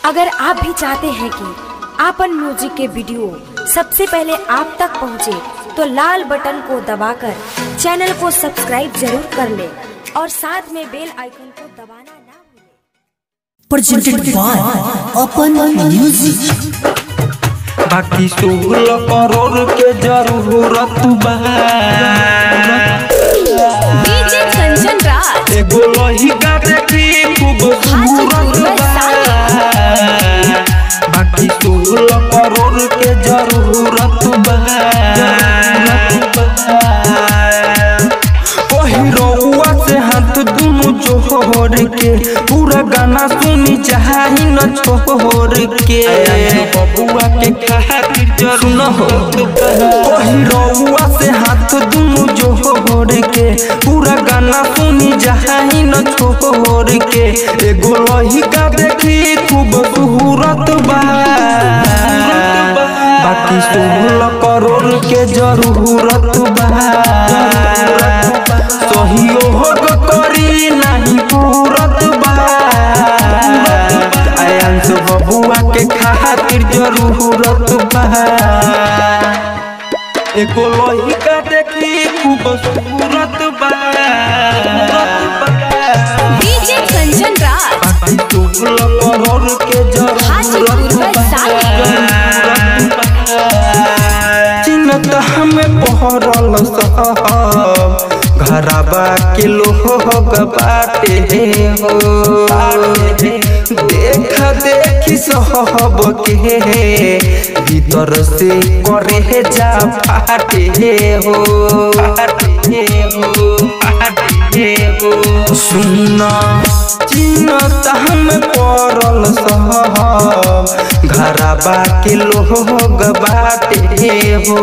अगर आप भी चाहते हैं कि आपन म्यूजिक के वीडियो सबसे पहले आप तक पहुंचे, तो लाल बटन को दबाकर चैनल को सब्सक्राइब जरूर कर ले और साथ में बेल आइकन को दबाना ना भूलें। presented by Open Music. बाकी सोलह करोड़ के जरूरत बा डीजे कंचन राज एगो लहिका देखी खूबसूरत बा बाकी सोलह करोड़ के जरूरत बा वही रउआ से हाथ दुनु जोड़ के पूरा गाना सुनी चाही न छोड़ के बबुआ के खातिर जरूर हो वही रउआ से हाथ दुनु जोड़ के पूरा गाना सुनी चाही न छोड़ के एगो लहिका देखी खूबसूरत बा बाकी सोलह करोड़ के जरूरत बा सहयोग करी नहीं पूरत बा आयांश बबुआ के खातिर जरूरत बा एको लहिका देखी खूबसूरत बा डीजे कंचन राज बाकी सोलह करोड़ के हाजीपुर जरूरत वैशाली। चिन्हत हमें पहरल साहब घरबा के लोग बाटे हो देख देखी सहब के भीतर से करे जा फाटे हो फाटे हो फाटे हो सुना चिन्हत हम पड़ल साहब घरबा के लोग बाटे हो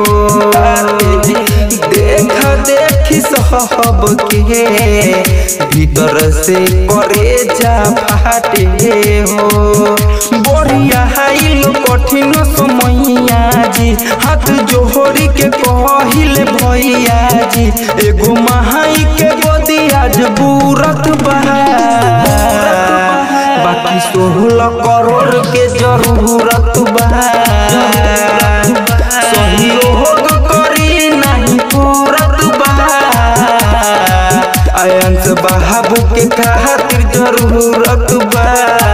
देख देखी सहब के भीतर से करे जा फाटे हो बढ़िया हाइल कठिन समैया जी हाथ जोहरी के कहिल भैया जी एगो महाई के गोदी आज बूरत बा बाकी सोलह करोड़ के जरूरत बा सहयोग करी नहीं पूरत बा आयंस बाबू के खातिर जरूरत बा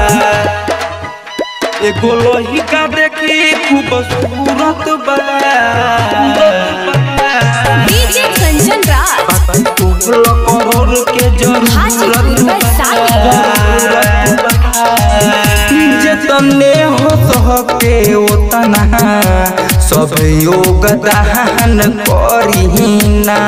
एगो लहिका देखी खूबसूरत बा डीजे कंचन राज बाकी सोलह करोड़ के जरूरत जतने हो सहके ओतना सब योगदान करीना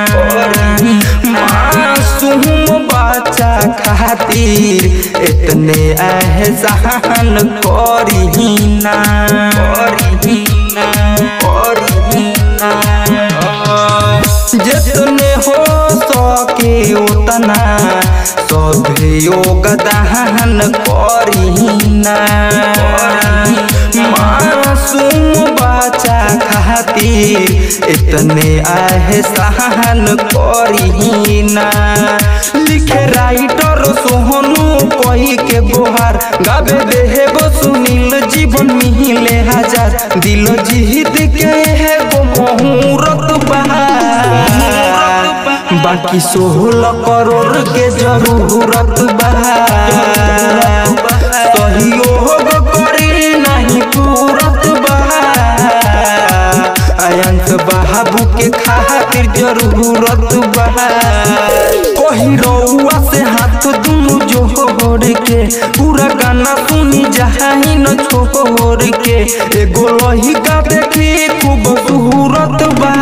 मासूम बच्चा खातिर इतने एहसान करीना करीना करीना जितने हो सके उतना सब योगदान करीना मासूम बच्चा खातिर इतने एहसान करीना लिखे राइटर सोहनु कही के बोहार गावे देहेब सुनील जीवन मिले हजार दिल जीत के है गो मुहूर्त बहार बाकी सोलह करोड़ के जरूरत बा सहयोग करी नहीं पूरत बा आयंस बाबू के खातिर जरूरत बा कही रउआ से हाथ दुनु जोड़ के पूरा गाना सुनी जहाई न छोड़ के एगो लहिका देखी खूबसूरत बा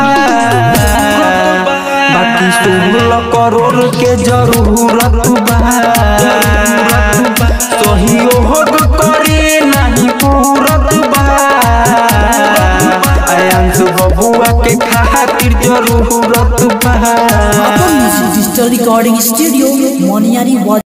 बाकी सोलह करोड़ के जरूरत बा सहयोग करी नहीं पूरत बा आयांश बबुआ के खातिर जरूरत बा Open Music Digital Recording Studio, Moniari